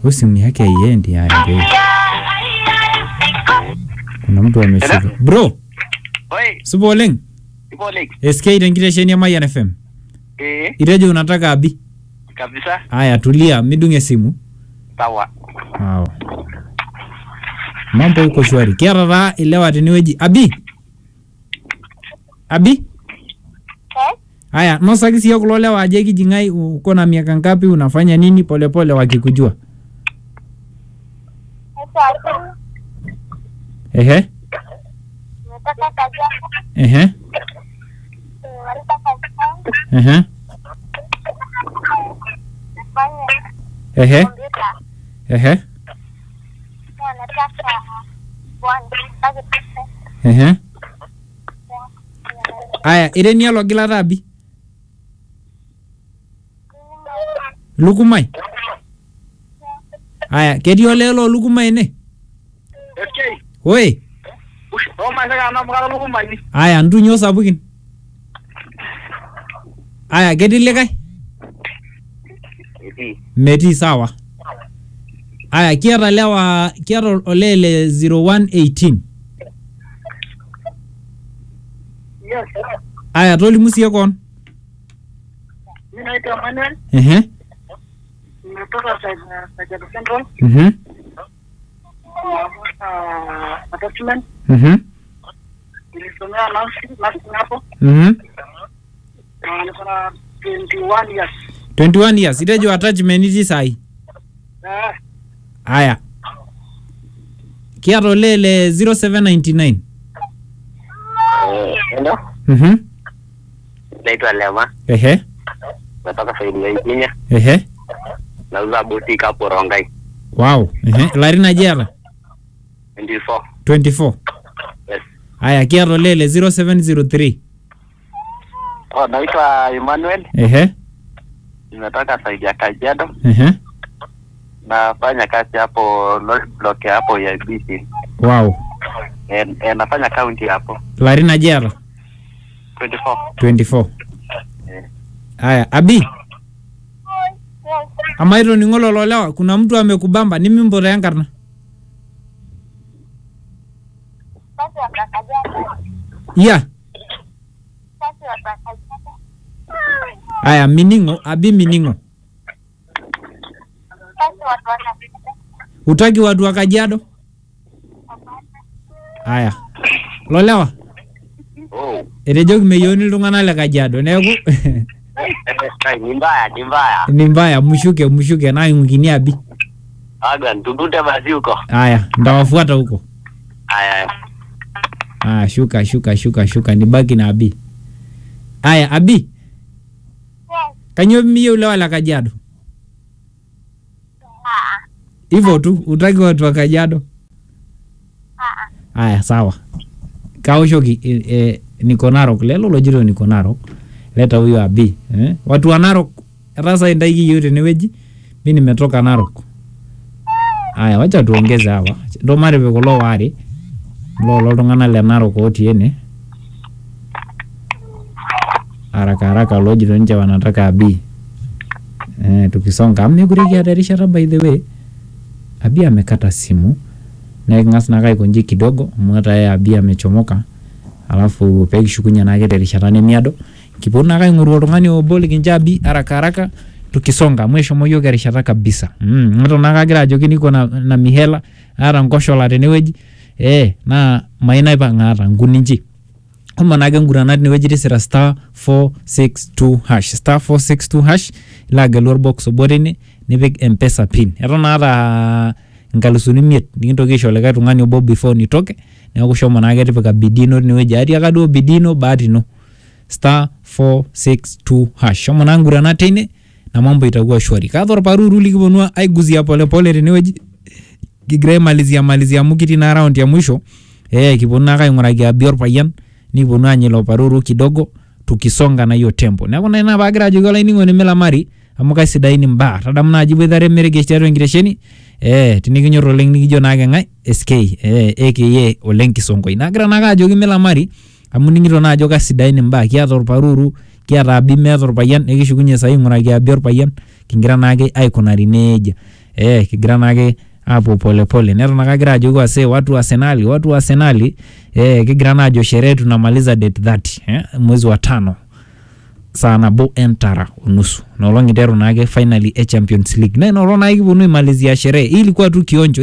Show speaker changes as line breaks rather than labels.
Huyu simu yake haiendi haya ndio. Kuna mtu ameshika. Bro,
Oi,
supa oleng.
ipo Alex.
SK tenkitesheni ya Mayan FM.
Eh,
Itejo unataka abi.
kabisa.
Haya tulia, midunge simu.
Sawa.
Wow. Mambo iko shwari. Kiata taa ilewa tenewueji. Abi. Abi. Haya, nosaki siyo kulo lewa aje kijing'ai uko na miaka ngapi unafanya nini polepole wakikujua. Ehe. Ehe. Ehe. Ehe. Ehe. Ehe. Aya, irenia logilata abi. Lukumai. Aya, ketii olee loo lukumai ene?
FK.
Oi.
Ush, oh my god, na mkala luku mani.
Aya, ntunyo sapukin. Aya, ketii likae?
Eti.
Metii sawa. Aya, kiata lewa kiata olee le 0118.
Yes.
Aya, tolimu siye koon.
Mimi naitwa Manuel,
Ehe.
nimetoka Kajiado Central.
Mhm.
Navuta attachment.
Mhm.
Nilisomea nursing, nursing hapo.
Mhm.
Na niko na 21 years.
21 years. Itejo attachment itii sahi.
Eh,
Aya. Kiata olee le 0799.
Hello,
Mhm.
naitwa Lema,
Ehe.
natoka Saidi ya Kenya,
Ehe.
nauza boutique hapo Rongai
Wow. Ehe. Ilarin aje eata?
24.
24.
Yes.
Aya, kiata olee le 0703.
Oh, naitwa Emmanuel,
Ehe.
nimetoka Saidi ya Kajiado,
Ehe.
nafanya kazi hapo lori block ya hapo ya BC.
Wow.
E, e, nafanya county hapo
Ilarin aje eata?
24.
24.
Eh.
Aya, Abi, ama itoning'o lolo lewa, kuna mtu amekubamba nimimpoto enkarna. Iya. Aya, mining'o, Abi mining'o. Utaki watu wa Kajiado? Aya. Lolewa,
Oh.
etejoki meyieuni iltung'anak le Kajiado, neeku
Ai, ni mbaya, ni mbaya.
ni mbaya, mshuke mshuke na ingine Abi.
Aga, tubute basi huko.
Aya, ndawafuata huko.
Aya,
Ah, shuka shuka shuka shuka nibaki na Abi. Aya, Abi, kanyo miyieu lewa la Kajiado? Hivyo tu, utaki watu wa Kajiado? Aya, sawa. Kaoshoki e, e, niko Narok, lelo lojito niko Narok. Leta huyo Abi, eh? Watu wa Narok, sasa ndaiki yote tenewueji. Mimi nimetoka Narok. Aya, wacha tuongeze hawa. Ndo marepe kulo ware lolo iltung'anak le Narok otii ene haraka haraka lojito ninche wanataka Abi eh, tukisonga amu mekure kiata erishata by the way Abi amekata simu na eking'as naake aikonji kidogo amu hata yeye Abi amechomoka alafu pekishukunye naake terishata nemiado kiponu naake aing'oru oltung'ani obo likincho Abi haraka haraka tukisonga amu eshomo yiok erishata kabisa mm, eton naake agira ajoki niko na, na mihela aata nkoshola tenewueji eh, naa mayieu naipang' aata nkuninchi homo naake nguranat inewueji tisira star 462 hash star 462 hash ilo agelu orbox obo tine nipik mpesa pin eton naata nkalusuni imiet nikintoki aisho likae tung'ani obo before nitoke neeku shomo naake tipika bidii ino tinewueji atiaka duo bidii ino bahati ino star 462 hash shomo naa nguranat teine na mambo itakuwa shwari kaata orparuru likiponu aiguzia polepole tenewueji kigira aimalizia malizia amu kitii na round ya mwisho eh kiponu naake aing'uraki Abi orpayian nikiponu anya ilo paruru kidogo tukisonga na hiyo tempo neeku naa ina paagira ajoki olainining'oni milamari amu kaisidain imbaa tadamu naaji boitare meregesh tiatua enkitesheni eh tinikinyor oleng nikijo naake ng'ae SK eh aka oleng kisonkoi nagira naake ajoki milamari amu ning'ito naa ajo kasidain imbaa kiata orparuru kiata Abi meeta orpayian nikishukunye saai aing'uraki Abi orpayian kingira naake aikunari nejia eh, kigira naake apuo polepole neton ake agira ajoki wase watu wa Arsenali watu wa Arsenali eh, kigira naa ajo sherehe tunamaliza date 30 eh, mwezi wa tano saa nabo entara unusu naolong iteru naake finally e champions league na inaolong naake kiponu aimalizia sherehe hii ilikuwa tu kionjo